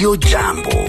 Radio Jambo.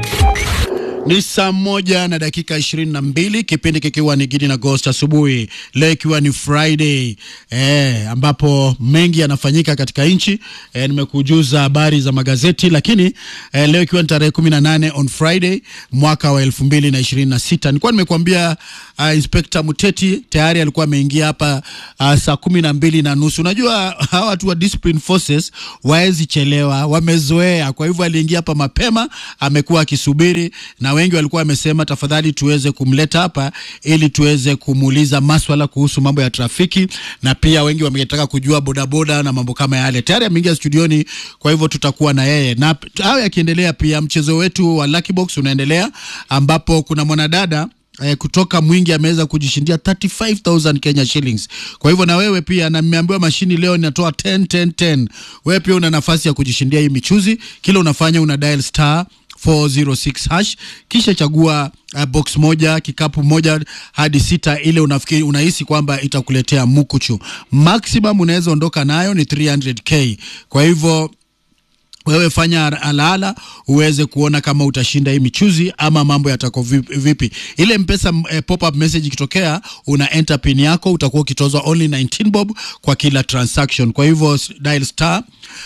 Ni saa moja na dakika ishirini na mbili kipindi kikiwa ni Gidi na Ghost asubuhi, leo ikiwa ni Friday eh, ambapo mengi yanafanyika katika nchi eh, nimekujuza habari za magazeti, lakini eh, leo ikiwa ni tarehe kumi na nane on Friday mwaka wa elfu mbili na ishirini na sita nilikuwa nimekuambia uh, Inspector Muteti tayari alikuwa ameingia hapa uh, saa kumi na mbili na nusu. Unajua hawa watu wa discipline forces waezi chelewa, wamezoea. Kwa hivyo aliingia hapa mapema, amekuwa akisubiri na wengi walikuwa wamesema tafadhali tuweze kumleta hapa ili tuweze kumuuliza maswala kuhusu mambo ya trafiki, na pia wengi wametaka kujua bodaboda na mambo kama yale. Tayari ameingia studioni, kwa hivyo tutakuwa na yeye, na hayo yakiendelea, pia mchezo wetu wa Lucky Box unaendelea ambapo kuna mwanadada eh, kutoka Mwingi ameweza kujishindia 35000 Kenya shillings. Kwa hivyo na wewe pia, na nimeambiwa mashini leo inatoa 10 10 10. Wewe pia una nafasi ya kujishindia hii michuzi. Kila unafanya una dial star 406 hash kisha chagua uh, box moja kikapu moja hadi sita, ile unafikiri unahisi kwamba itakuletea mukuchu. Maximum unaweza ondoka nayo ni 300k. Kwa hivyo wewe fanya alaala uweze kuona kama utashinda hii michuzi ama mambo yatako vipi. Ile mpesa eh, pop up message ikitokea, una enter pin yako, utakuwa ukitozwa only 19 bob kwa kila transaction. Kwa hivyo dial star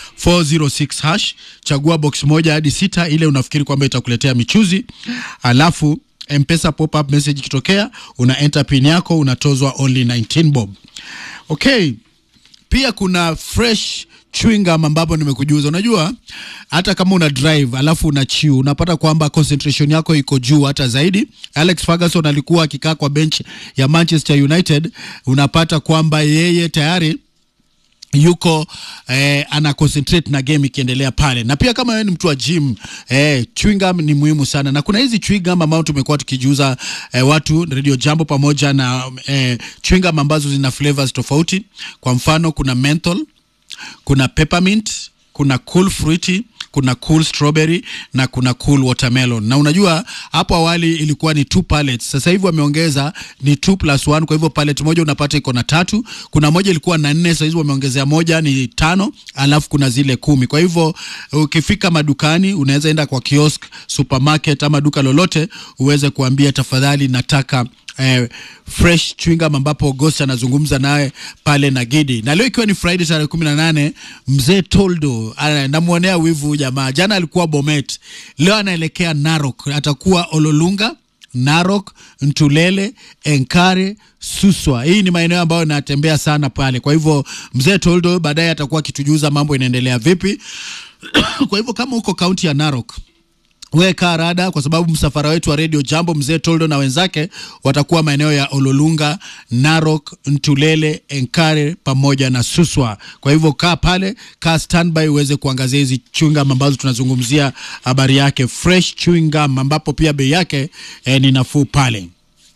406 hash, chagua box moja hadi sita, ile unafikiri kwamba itakuletea michuzi, alafu mpesa pop up message ikitokea, una enter pin yako, unatozwa only 19 bob. Okay, pia kuna fresh chewing gum ambapo nimekujuza. Unajua, hata kama una drive alafu una chew, unapata kwamba concentration yako iko juu hata zaidi. Alex Ferguson alikuwa akikaa kwa bench ya Manchester United, unapata kwamba yeye tayari yuko eh, ana concentrate na game ikiendelea pale, na pia kama wewe ni mtu wa gym eh, chewing gum ni muhimu sana, na kuna hizi chewing gum ambao tumekuwa tukijiuza eh, watu Radio Jambo pamoja na eh, chewing gum ambazo zina flavors tofauti. Kwa mfano kuna menthol, kuna peppermint, kuna cool fruity kuna cool strawberry na kuna cool watermelon. Na unajua hapo awali ilikuwa ni two pallets, sasa hivi wameongeza ni two plus one. Kwa hivyo pallet moja unapata iko na tatu. Kuna moja ilikuwa na nne, sasa hivi wameongezea moja ni tano, alafu kuna zile kumi. Kwa hivyo ukifika madukani, unaweza enda kwa kiosk, supermarket ama duka lolote, uweze kuambia tafadhali, nataka Eh, fresh chewing gum ambapo Ghost anazungumza naye pale na Gidi. Na leo ikiwa ni Friday tarehe kumi na nane, mzee Toldo namwonea wivu jamaa. Jana alikuwa Bomet, leo anaelekea Narok, atakuwa Ololunga, Narok, Ntulele, Enkare, Suswa. Hii ni maeneo ambayo natembea sana pale. Kwa hivyo mzee Toldo baadaye atakuwa akitujuza mambo inaendelea vipi. Kwa hivyo kama uko kaunti ya Narok weka rada kwa sababu msafara wetu wa Radio Jambo mzee Toldo na wenzake watakuwa maeneo ya Ololunga, Narok, Ntulele, Enkare pamoja na Suswa. Kwa hivyo kaa pale, kaa standby uweze kuangazia hizi chewing gum ambazo tunazungumzia habari yake, fresh chewing gum ambapo pia bei yake eh, ni nafuu pale.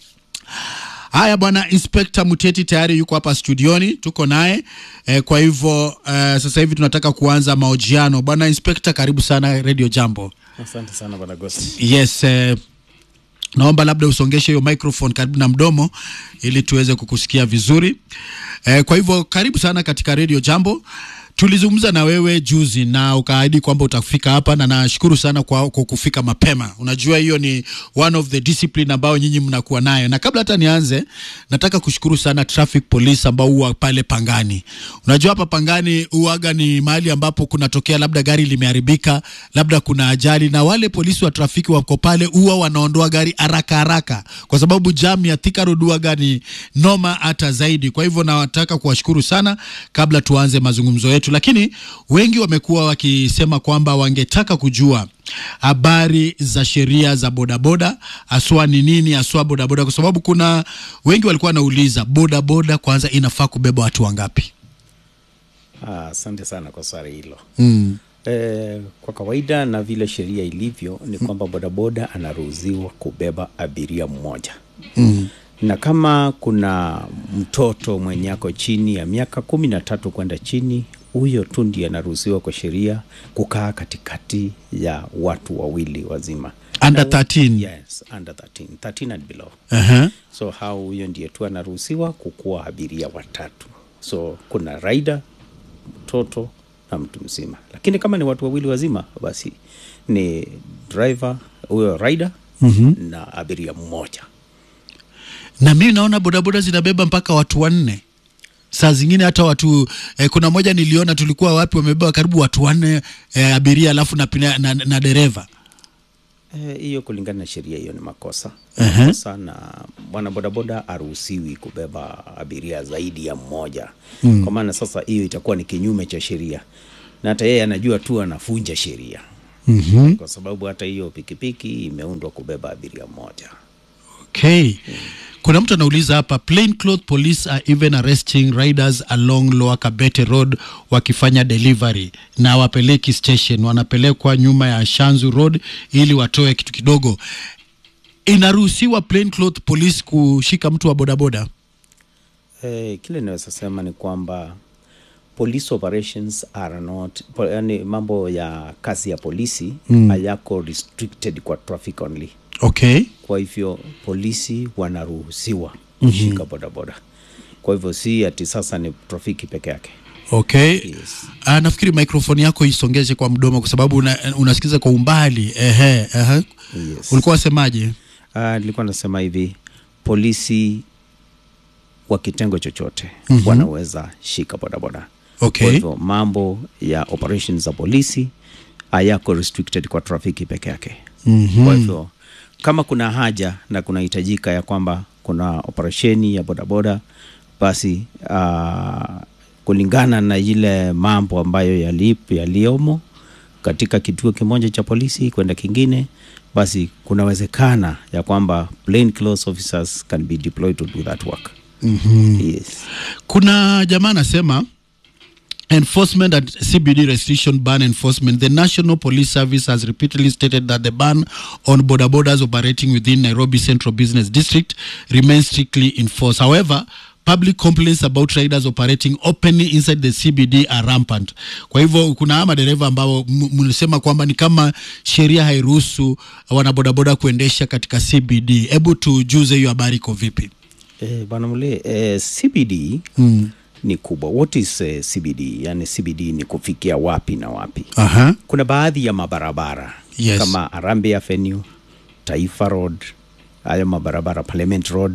Haya bwana, Inspector Muteti tayari yuko hapa studioni, tuko naye eh, kwa hivyo eh, sasa hivi tunataka kuanza mahojiano. Bwana Inspector, karibu sana Radio Jambo. Asante sana bwana Ghost. Yes, eh, naomba labda usongeshe hiyo microphone karibu na mdomo ili tuweze kukusikia vizuri. Eh, kwa hivyo karibu sana katika Radio Jambo. Tulizungumza na wewe juzi na ukaahidi kwamba utafika hapa, na nashukuru sana kwa, kwa kufika mapema. Unajua hiyo ni one of the discipline ambayo nyinyi mnakuwa nayo, na kabla hata nianze, nataka kushukuru sana traffic police ambao huwa pale Pangani. Unajua hapa Pangani huaga ni mahali ambapo kunatokea labda gari limeharibika, labda kuna ajali, na wale polisi wa trafiki wako pale huwa wanaondoa gari haraka haraka, kwa sababu jam ya Thika Road huaga ni noma hata zaidi. Kwa hivyo nawataka kuwashukuru sana kabla tuanze mazungumzo yetu lakini wengi wamekuwa wakisema kwamba wangetaka kujua habari za sheria za bodaboda, haswa ni nini haswa bodaboda, kwa sababu kuna wengi walikuwa wanauliza bodaboda kwanza inafaa kubeba watu wangapi? Asante ah, sana kwa swali hilo mm. E, kwa kawaida na vile sheria ilivyo ni kwamba bodaboda anaruhusiwa kubeba abiria mmoja mm. na kama kuna mtoto mwenye ako chini ya miaka kumi na tatu kwenda chini huyo tu ndiye anaruhusiwa kwa sheria kukaa katikati ya watu wawili wazima Under Na- 13? yes, under 13, 13 and below uh-huh. so hao huyo ndiye tu anaruhusiwa kukuwa abiria watatu so kuna rider mtoto na mtu mzima lakini kama ni watu wawili wazima basi ni driver huyo rider mm-hmm. na abiria mmoja na mimi naona bodaboda zinabeba mpaka watu wanne saa zingine hata watu eh, kuna moja niliona tulikuwa wapi wamebeba karibu watu wanne eh, abiria alafu na, pina- na, na dereva Eh, hiyo kulingana na sheria hiyo ni makosa Ehe. makosa na bwana bodaboda aruhusiwi kubeba abiria zaidi ya mmoja mm. kwa maana sasa hiyo itakuwa ni kinyume cha sheria na hata yeye anajua tu anafunja sheria mm-hmm. kwa sababu hata hiyo pikipiki imeundwa kubeba abiria mmoja okay kuna mtu anauliza hapa plain cloth police are even arresting riders along lower kabete road wakifanya delivery na wapeleki station wanapelekwa nyuma ya shanzu road ili watoe kitu kidogo inaruhusiwa plain cloth police kushika mtu wa bodaboda Eh, kile naweza sema ni kwamba police operations are not po, yani mambo ya kazi ya polisi mm. hayako restricted kwa traffic only okay kwa hivyo polisi wanaruhusiwa kushika mm-hmm. bodaboda kwa hivyo si ati sasa ni trafiki peke yake okay Yes. Ah, nafikiri microphone yako isongeze kwa mdomo kwa sababu una, unasikiza kwa umbali ehe, ehe. Yes. ulikuwa wasemaje Uh, nilikuwa nasema hivi polisi wa kitengo chochote mm-hmm. wanaweza shika bodaboda Okay. kwa hivyo mambo ya operations za polisi hayako restricted kwa trafiki peke yake mm-hmm. kwa hivyo kama kuna haja na kunahitajika ya kwamba kuna operesheni ya bodaboda basi uh, kulingana na ile mambo ambayo yalipo yaliyomo katika kituo kimoja cha polisi kwenda kingine basi kunawezekana ya kwamba plain clothes officers can be deployed to do that work mm-hmm. yes. kuna jamaa anasema enforcement and cbd restriction ban enforcement the national police service has repeatedly stated that the ban on border borders operating within nairobi central business district remains strictly enforced however public complaints about riders operating openly inside the cbd are rampant kwa hivyo kuna haya madereva ambao m- mlisema kwamba ni kama sheria hairuhusu wanabodaboda kuendesha katika cbd hebu tujuze hiyo habari iko vipi Eh, bwana mle eh, CBD mm. ni kubwa. What is eh, CBD? Yani CBD ni kufikia wapi na wapi? Aha. Kuna baadhi ya mabarabara Yes. kama Arambe Avenue, Taifa Road, hayo mabarabara Parliament Road,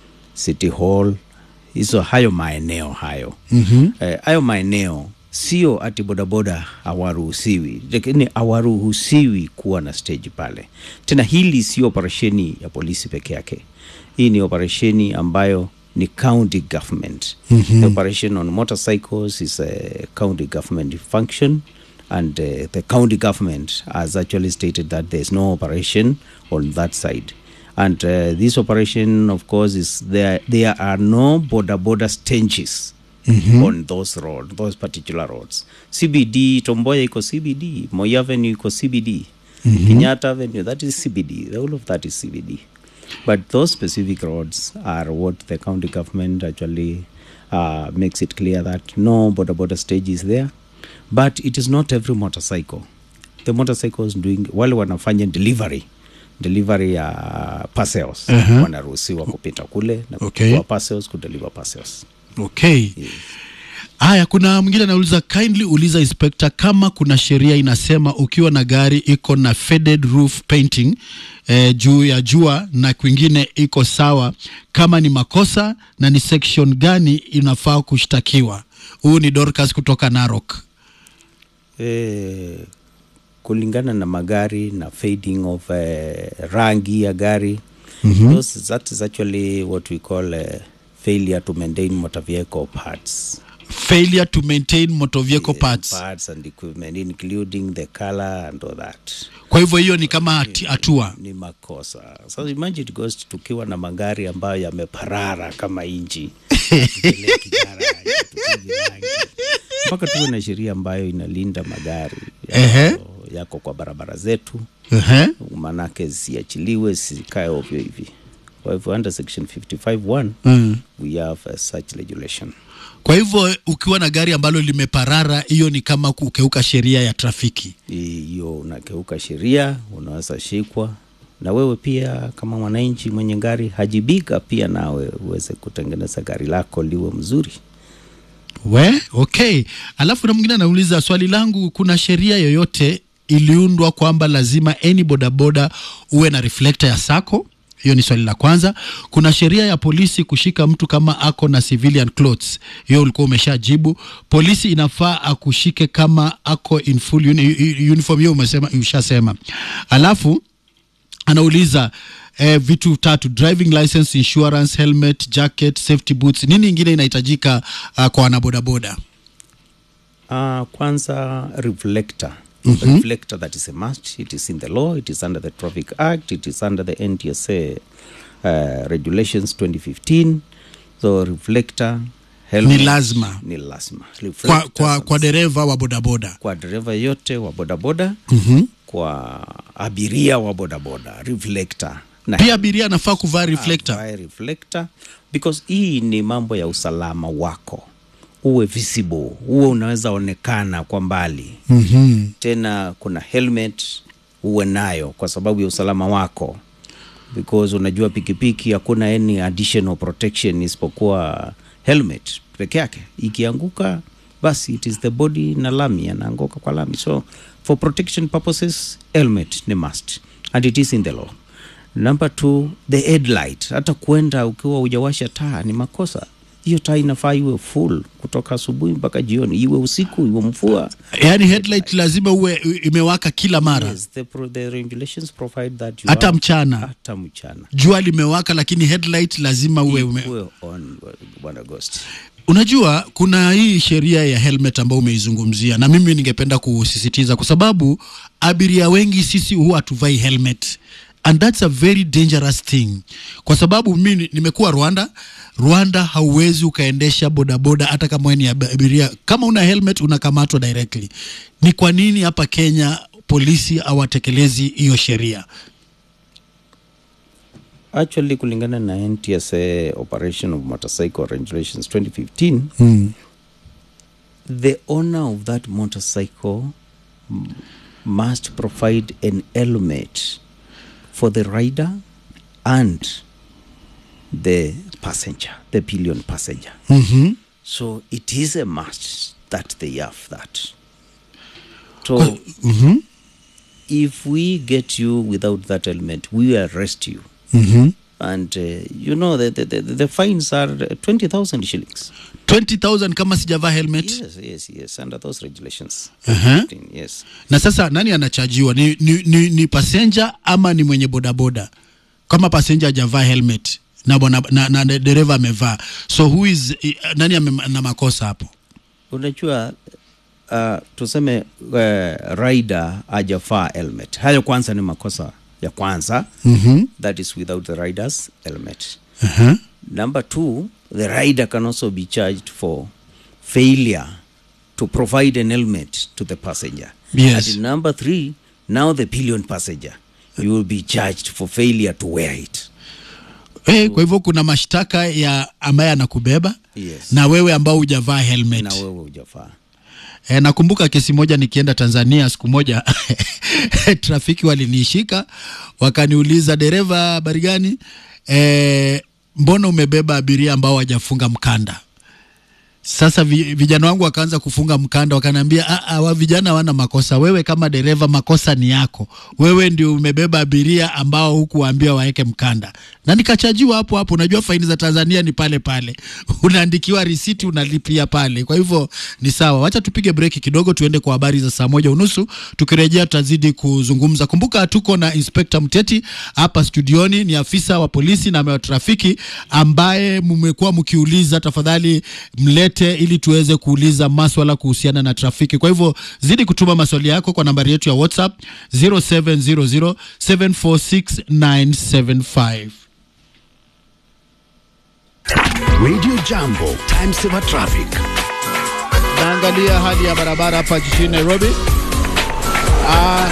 City Hall, hizo hayo maeneo hayo mm-hmm. eh, hayo maeneo sio ati bodaboda hawaruhusiwi, lakini hawaruhusiwi kuwa na stage pale. Tena hili sio operesheni ya polisi peke yake, hii ni operesheni ambayo ni county government. Mm-hmm. The operation on motorcycles is a county government function and uh, the county government has actually stated that there is no operation on that side and uh, this operation of course is there there are no border border stanges mm-hmm. on those road those particular roads cbd tomboya iko cbd moi avenue iko cbd mm-hmm. kenyatta avenue that is cbd the whole of that is cbd but those specific roads are what the county government actually uh, makes it clear that no border border stage is there but it is not every motorcycle the motorcycles doing wale wanafanya delivery delivery ya parcels uh-huh. wanaruhusiwa kupita kule na Okay. kuchukua parcels kudeliver parcels okay haya kuna mwingine anauliza kindly uliza inspector kama kuna sheria inasema ukiwa na gari iko na faded roof painting eh, juu ya jua na kwingine iko sawa kama ni makosa na ni section gani inafaa kushtakiwa huu ni dorcas kutoka narok eh, kulingana na magari na fading of eh, rangi ya gari mm-hmm. those, that is actually what we call eh, failure to maintain motor vehicle parts failure to maintain motor vehicle parts parts and equipment including the color and all that kwa hivyo hiyo ni kama hati- hatua ni makosa so imagine it goes tukiwa na magari ambayo yameparara kama inchi hatupeleki garage, hatupigi rangi. mpaka tuwe na sheria ambayo inalinda magari Ehe. yako, yako kwa barabara zetu Ehe. manake zisiachiliwe zisikae ovyo hivi kwa hivyo under section 551 Mm. we have uh, such regulation kwa hivyo ukiwa na gari ambalo limeparara hiyo ni kama kukeuka sheria ya trafiki hiyo unakeuka sheria unaweza shikwa na wewe pia kama mwananchi mwenye gari hajibika pia nawe uweze kutengeneza gari lako liwe mzuri we okay alafu na mwingine anauliza swali langu kuna sheria yoyote iliundwa kwamba lazima any bodaboda uwe na reflector ya sako hiyo ni swali la kwanza. Kuna sheria ya polisi kushika mtu kama ako na civilian clothes, hiyo ulikuwa umeshajibu. Polisi inafaa akushike kama ako in full uni, uniform, hiyo umesema, ushasema. Alafu anauliza eh, vitu tatu: driving license, insurance, helmet, jacket, safety boots. Nini ingine inahitajika uh, kwa wanabodaboda? Uh, kwanza reflector mm-hmm. reflector that is a must it is in the law it is under the traffic act it is under the ntsa uh, regulations 2015 so reflector helmet, Ni lazima. ni lazima Kwa, Reflector kwa, kwa dereva wa bodaboda kwa dereva yote wa bodaboda mm-hmm. kwa abiria wa bodaboda reflector na Pia abiria anafaa kuvaa reflector. avae reflector because hii ni mambo ya usalama wako uwe visible uwe unaweza onekana kwa mbali mm-hmm. tena kuna helmet uwe nayo kwa sababu ya usalama wako because unajua pikipiki hakuna any additional protection isipokuwa helmet peke yake ikianguka basi it is the body na lami anaanguka kwa lami so for protection purposes helmet ni must and it is in the law number two the headlight hata kwenda ukiwa hujawasha taa ni makosa hiyo taa inafaa iwe full kutoka asubuhi mpaka jioni iwe usiku iwe mvua Yaani headlight lazima uwe imewaka kila mara yes, the, pro, the regulations provide that you hata have- mchana hata mchana jua limewaka lakini headlight lazima uwe ume... Uwe on bwana Ghost. Unajua, kuna hii sheria ya helmet ambayo umeizungumzia, na mimi ningependa kusisitiza, kwa sababu abiria wengi sisi huwa hatuvai helmet and that's a very dangerous thing, kwa sababu mimi nimekuwa Rwanda. Rwanda hauwezi ukaendesha bodaboda hata kama wewe ni ab- abiria, kama una helmet unakamatwa directly. Ni kwa nini hapa Kenya polisi hawatekelezi hiyo sheria? actually kulingana na ntsa operation of motorcycle regulations 2015 Mm. the owner of that motorcycle m- must provide an helmet for the rider and the passenger the pillion passenger Mm-hmm. so it is a must that they have that so Mm-hmm. if we get you without that helmet we will arrest you Mm-hmm. and uh, you know the, the, the, the fines are 20000 shillings 20,000 kama sijavaa helmet yes yes yes under those regulations Uh-huh. 15, yes na sasa nani anachajiwa ni, ni, ni, ni passenger ama ni mwenye bodaboda kama passenger hajavaa helmet na, bwana- na, na, na dereva amevaa so who is eh, nani ame, na makosa hapo unajua uh, tuseme uh, rider ajafaa helmet hayo kwanza ni makosa ya kwanza mm-hmm. that is without the rider's helmet uh-huh. number two the rider can also be charged for failure to provide an helmet to the passenger Yes. and number three now the pillion passenger you will be charged for failure to wear it Hey, kwa hivyo kuna mashtaka ya ambaye anakubeba Yes. na wewe ambao hujavaa helmet na wewe hujafaa E, nakumbuka kesi moja nikienda Tanzania siku moja trafiki walinishika wakaniuliza, dereva, habari gani? E, mbona umebeba abiria ambao hawajafunga mkanda? Sasa vi, vijana wangu wakaanza kufunga mkanda, wakaniambia "Ah, ah, wa vijana wana makosa, wewe kama dereva makosa ni yako, wewe ndio umebeba abiria ambao hukuwaambia waeke mkanda, na nikachajiwa hapo hapo. Unajua faini za Tanzania ni pale pale, unaandikiwa risiti unalipia pale. Kwa hivyo ni sawa. Wacha tupige breki kidogo, tuende kwa habari za saa moja unusu. Tukirejea tutazidi kuzungumza. Kumbuka tuko na Inspector Mteti hapa studioni, ni afisa wa polisi na wa trafiki ambaye mmekuwa mkiuliza, tafadhali mlete ili tuweze kuuliza maswala kuhusiana na trafiki. Kwa hivyo zidi kutuma maswali yako kwa nambari yetu ya WhatsApp 0700746975. Radio Jambo, Time Saver Traffic. Naangalia hali ya barabara hapa jijini Nairobi. Ah,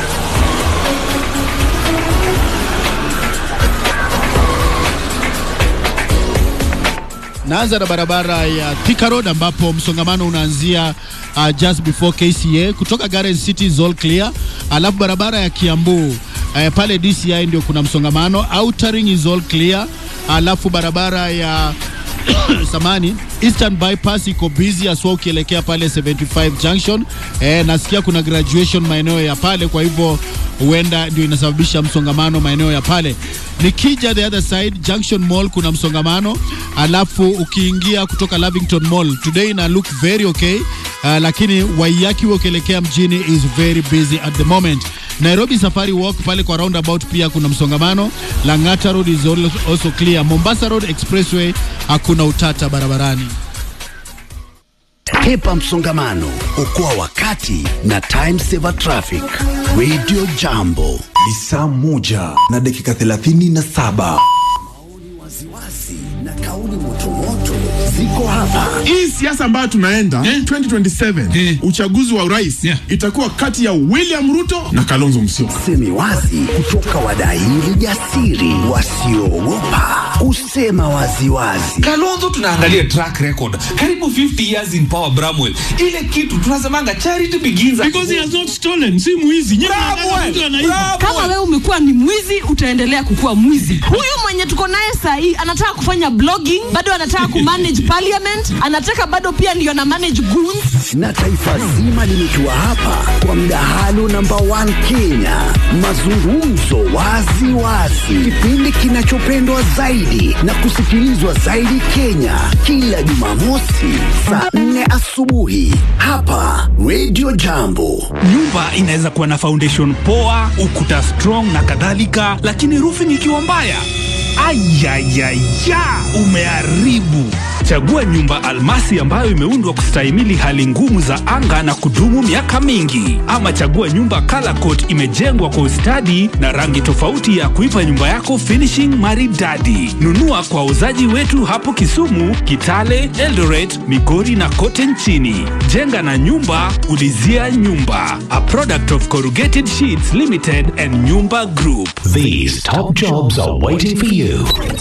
naanza na barabara ya Thika Road ambapo msongamano unaanzia uh, just before KCA kutoka Garden City is all clear, alafu barabara ya Kiambu uh, pale DCI ndio kuna msongamano. Outer ring is all clear, alafu barabara ya samani Eastern Bypass iko busy aswa ukielekea pale 75 Junction. Eh, nasikia kuna graduation maeneo ya pale, kwa hivyo huenda ndio inasababisha msongamano maeneo ya pale. Nikija the other side Junction Mall kuna msongamano, alafu ukiingia kutoka Lavington Mall today ina look very okay, uh, lakini Waiyaki ukielekea mjini is very busy at the moment. Nairobi Safari Walk pale kwa roundabout pia kuna msongamano. Lang'ata Road is al- also clear. Mombasa Road Expressway hakuna utata barabarani. Hepa msongamano, okoa wakati na time saver traffic. Radio Jambo, ni saa moja na dakika thelathini na saba waziwazi na kauli motomoto ziko hapa. hii siasa ambayo tunaenda 2027 uchaguzi wa urais itakuwa kati ya William Ruto na Kalonzo Musyoka. Semi wazi kutoka wadaili jasiri wasioogopa kusema waziwazi. kalonzo tunaangalia track record karibu 50 years in power bramwell ile kitu tunasemanga charity begins at Because he home. has not stolen, si mwizi. Nyinyi mnadhani Bramwell, mtu anaiba. kama wewe umekuwa ni mwizi utaendelea kukuwa mwizi huyu mwenye tuko naye sahii anataka kufanya blogging bado anataka kumanage parliament anataka bado pia ndio na manage goons na taifa zima limetua hapa kwa mdahalo namba 1 Kenya, mazungumzo wazi wazi, kipindi kinachopendwa zaidi na kusikilizwa zaidi Kenya, kila Jumamosi saa 4 asubuhi hapa Radio Jambo. Nyumba inaweza kuwa na foundation poa, ukuta strong na kadhalika, lakini roofing ikiwa mbaya, ayayaya, umeharibu. Chagua nyumba almasi ambayo imeundwa kustahimili hali ngumu za anga na kudumu miaka mingi, ama chagua nyumba color coat imejengwa kwa ustadi na rangi tofauti ya kuipa nyumba yako finishing maridadi. Nunua kwa wauzaji wetu hapo Kisumu, Kitale, Eldoret, Migori na kote nchini. Jenga na nyumba, ulizia nyumba. A product of Corrugated Sheets Limited and Nyumba Group. These top jobs are waiting for you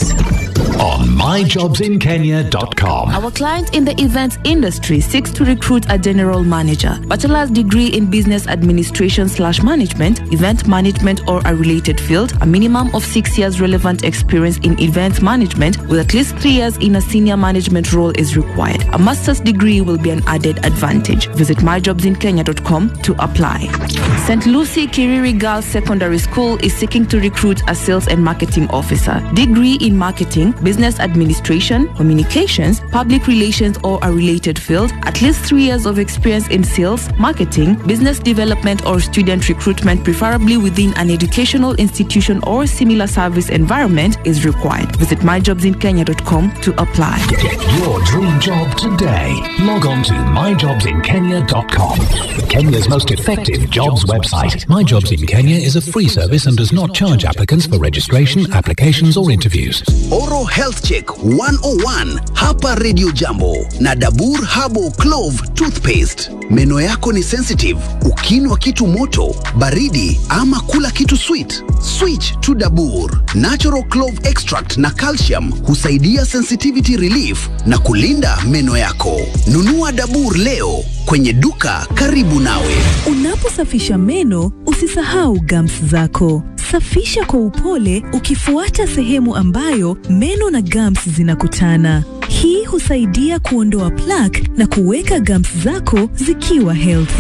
on myjobsinkenya.com. Our client in the events industry seeks to recruit a general manager, bachelor's degree in business administration slash management, event management or a related field, a minimum of six years relevant experience in event management with at least three years in a senior management role is required. A master's degree will be an added advantage. Visit myjobsinkenya.com to apply. St. Lucie Kiriri Girls Secondary School is seeking to recruit a sales and marketing officer, degree in marketing, business administration, communications, public relations, or a related field, at least three years of experience in sales, marketing, business development, or student recruitment, preferably within an educational institution or similar service environment, is required. Visit myjobsinkenya.com to apply. Get your dream job today. Log on to myjobsinkenya.com. Kenya's most effective jobs website. My Jobs in Kenya is a free service and does not charge applicants for registration, applications, or interviews. Oro Health Check 101 hapa Radio Jambo na Dabur Habo Clove Toothpaste. Meno yako ni sensitive, ukinwa kitu moto, baridi ama kula kitu sweet, switch to Dabur. Natural Clove Extract na calcium husaidia sensitivity relief na kulinda meno yako. Nunua Dabur leo kwenye duka karibu nawe. Unaposafisha meno usisahau gums zako. Safisha kwa upole ukifuata sehemu ambayo meno na gums zinakutana. Hii husaidia kuondoa plaque na kuweka gums zako zikiwa healthy.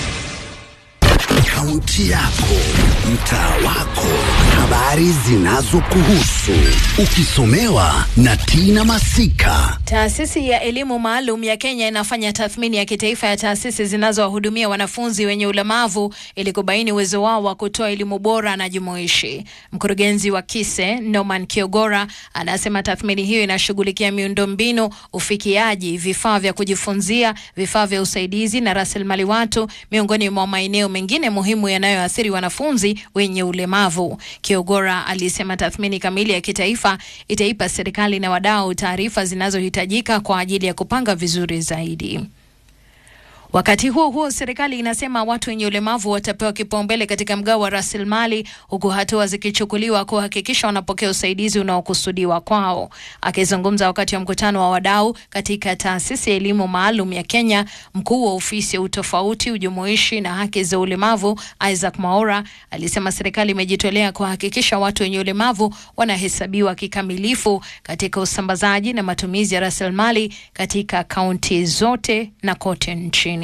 Kaunti yako, mtaa wako, habari zinazokuhusu, ukisomewa na Tina Masika. Taasisi ya elimu maalum ya Kenya inafanya tathmini ya kitaifa ya taasisi zinazowahudumia wanafunzi wenye ulemavu ili kubaini uwezo wao wa kutoa elimu bora na jumuishi. Mkurugenzi wa KISE Norman Kiogora anasema tathmini hiyo inashughulikia miundombinu, ufikiaji, vifaa vya kujifunzia, vifaa vya usaidizi na rasilimali watu, miongoni mwa maeneo mengine muhimu yanayoathiri wanafunzi wenye ulemavu. Kiogora alisema tathmini kamili ya kitaifa itaipa serikali na wadau taarifa zinazohitajika kwa ajili ya kupanga vizuri zaidi. Wakati huo huo, serikali inasema watu wenye ulemavu watapewa kipaumbele katika mgao wa rasilimali, huku hatua zikichukuliwa kuhakikisha wanapokea usaidizi unaokusudiwa kwao. Akizungumza wakati wa mkutano wa wadau katika taasisi ya elimu maalum ya Kenya, mkuu wa ofisi ya utofauti, ujumuishi na haki za ulemavu Isaac Maora alisema serikali imejitolea kuhakikisha watu wenye ulemavu wanahesabiwa kikamilifu katika usambazaji na matumizi ya rasilimali katika kaunti zote na kote nchini.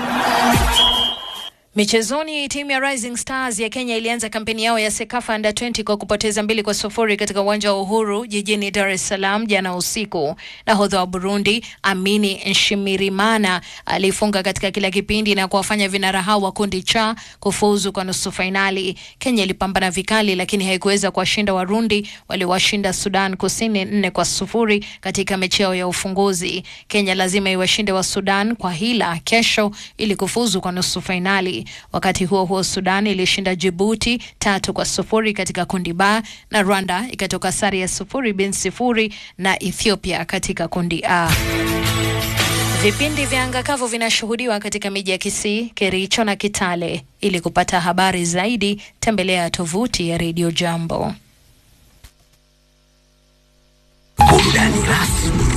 Michezoni, timu ya Rising Stars ya Kenya ilianza kampeni yao ya Sekafa Under 20 kwa kupoteza mbili kwa sufuri katika uwanja wa Uhuru jijini Dar es Salaam jana usiku. Nahodha wa Burundi Amini Nshimirimana alifunga katika kila kipindi na kuwafanya vinara hao wa kundi cha kufuzu kwa nusu fainali. Kenya ilipambana vikali, lakini haikuweza kuwashinda Warundi waliowashinda Sudan Kusini nne kwa sufuri katika mechi yao ya ufunguzi. Kenya lazima iwashinde wa Sudan kwa hila kesho ili kufuzu kwa nusu fainali. Wakati huo huo, Sudan ilishinda Jibuti tatu kwa sufuri katika kundi ba na Rwanda ikatoka sare ya sufuri bin sifuri na Ethiopia katika kundi A. Vipindi vya anga kavu vinashuhudiwa katika miji ya Kisii, Kericho na Kitale. Ili kupata habari zaidi, tembelea tovuti ya Radio Jambo. Burudani rasmi